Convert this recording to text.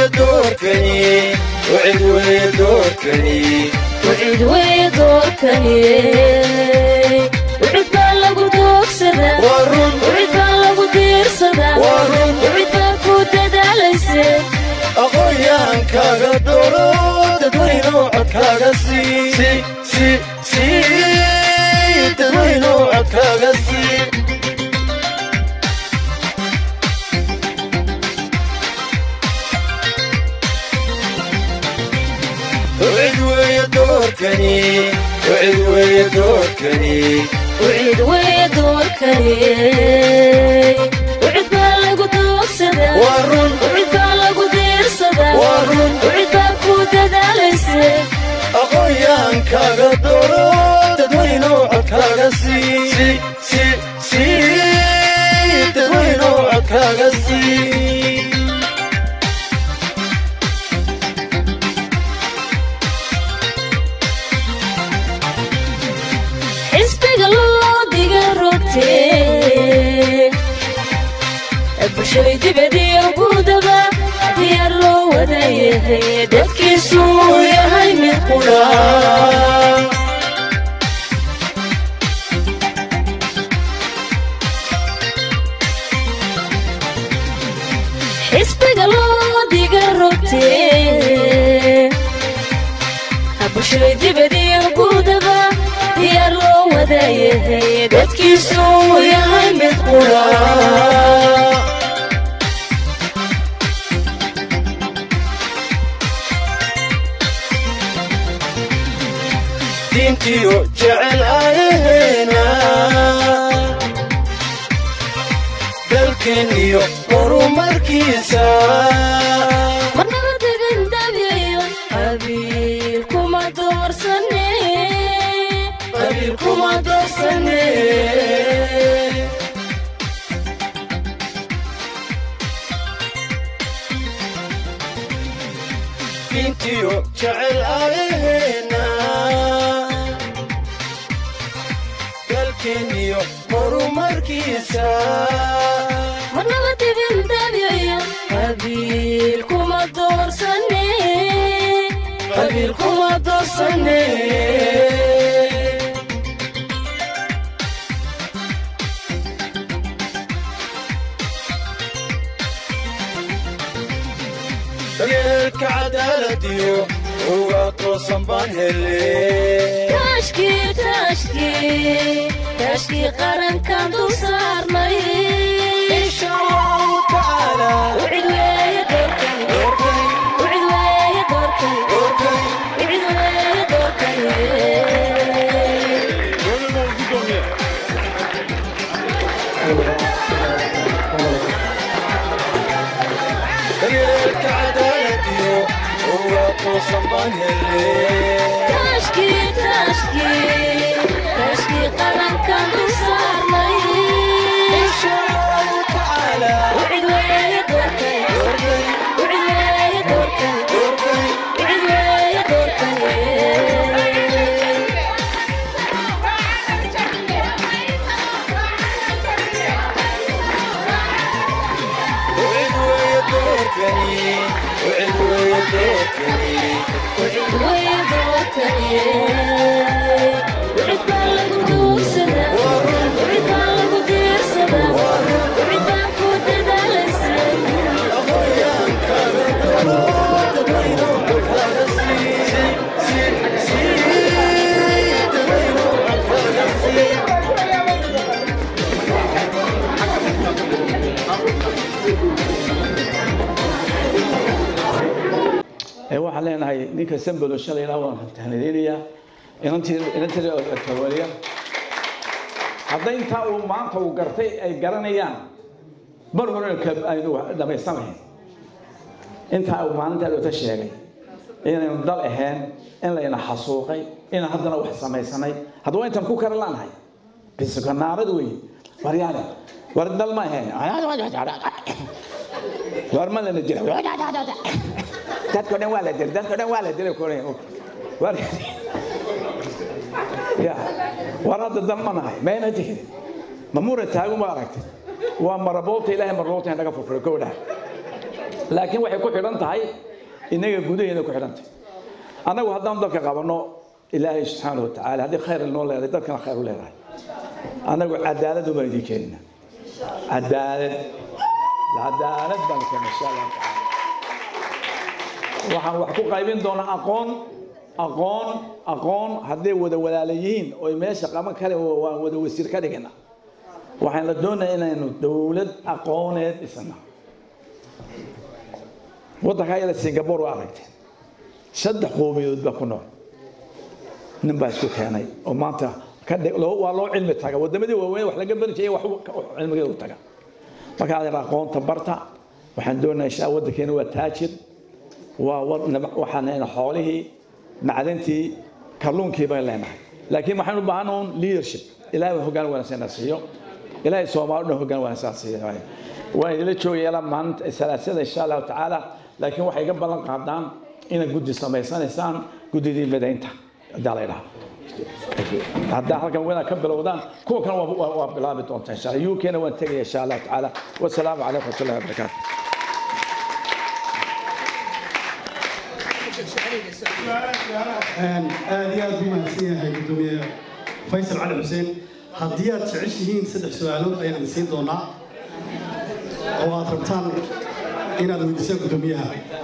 weeye doorkani wacid weeye doorkani wacid weeye doorkani wacid baa lagu doogsadaa waa run wacid baa lagu diirsadaa Waa run. wacid baa ku dadaalayse aqoonyaankaaga dooro dadweynow codkaaga sii si si sii dadweynow codkaaga sii wacid weeye doorkani wacid weeye doorkani wacid weeye doorkani wacid baa lagu doogsadaa waa run wacid baa lagu diirsadaa Waa run. wacid baa ku dadaalayse aqoonyaankaaga dooro dadweynow codkaaga sii si si sii dadweynow codkaaga sii xisbiga loo diga rogtee bulshada dibadiyo gudaba diyaar loo wada yahay dadkiisu yahay mid qudha xisbiga loo diga rogtee bulshada dibadiyo gudaba diyaar loo wada yahay dadkiisu yahay mid qudha diintiyo jecel ayaheena dalkeenniyo horumarkiisa marnaba degan dabyayo qabiil kuma doorsane qabiil kuma doorsane diintiyo jecel ayaheena dalkeenniyo horumarkiisa marnaba degan dabyayo qabiil kuma doorsane qabiil kuma doorsane daryeelka cadaaladiyo uga toosan baan hele taashkii taashkii taashkii qarankan dul saarnay insha allahu tacaala wicid weeye doorkani doorkay wicid weeye doorkani doorkay wicid weeye doorkani daryeelka cadaaladiyo uga toosan baan hele taashkii taashkii taashkii qarankan dul saarnay insha allahu tacaala wicid weeye doorkani doorkay wicid weeye doorkani doorkay wicid weeye doorkani وعد ويا دوركني وعد ويا دوركني wicid weeye doorkani wicid baa lagu duursadaa wicid baa lagu diirsadaa wicid baa ku dadaalaysa أخويا كان الدرود بينه وكان سي سي سي بينه وكان سي ee waxaan leenahay ninka sambalo shalay ilaa waan tahnideynayaa inantii inantii kawaliya hadday intaa uu maanta uu gartay ay garanayaan mar hore ka- aynu dhamaysanayn intaa uu maalintaa dhowta sheegay inaynu dal ahayn in layna xasuuqay inaan haddana wax samaysanay haddaba intaan ku kara laanahay bisikanaarad wey waryaale war dal ma ahayn war ma lana jira dadko dhan waa la dilay dadko dhan waa la dilay kore war ya war hadda dan ma nahay mayna tihin ma mura taagu ma aragtay waa maraboota ilaahay marloota inaga furfuray kowdha laakiin waxay ku xidhan tahay innaga gudaheena ku xidhan tahay annagu haddaan dalka qabanno ilaahay subxaanahu watacaala haddii khayr noo leedahay dadkana khayr u leedahay annagu cadaalad ubaan idiin keenina cadaalad cadaalad baan keena insha allahu tacaala waxaan wax ku qaybin doonaa aqoon aqoon aqoon hadday wada walaala yihiin oy meesha qaban kale waan wada wasiir ka dhigana waxaan la doonayaa inaynu dowlad aqooneed dhisana waddanka ayada singapore waa aragteen saddex qoomiyadood baa ku nool nin baa isku keenay oo maanta ka dhig- loo- waa loo cilmi taga wadamadii waaweyn wax laga bari jiray wax cilmigeeda u taga marka adeer aqoonta barta waxaan doonayaa insha Allah waddankeena waa taajir waa wad- nab- waxaan leenahay xoolihii macdantii kalluunkii bay leenahay laakiin waxaan u baahan un leadership ilaahay waa hoggaan wanaagsan na siiyo ilaahay soomaali dhan hoggaan wanaagsan siiyo waan idila joogaya ilaa maalinta salaasada insha allahu tacaala laakiin waxay iga ballan qaadaan inaad guddi samaysanaysaan guddidii midaynta hadaa la idhaha haddaa halkan wanaag ka bilowdaan kuwa kan waa- waa waa bilaabi doontaa insha allah uk na waan tegaya insha allahu tacaala wasalaamu calaykum waraxmatullahi wabarakaatu aad iyo aad buu mahadsan yahay gudoomiye faysal cali xuseen haddii aad jeceshihiin saddex su-aalood ayaan idin siin doonaa oo aad rabtaan inaad weydiisaan gudoomiyaha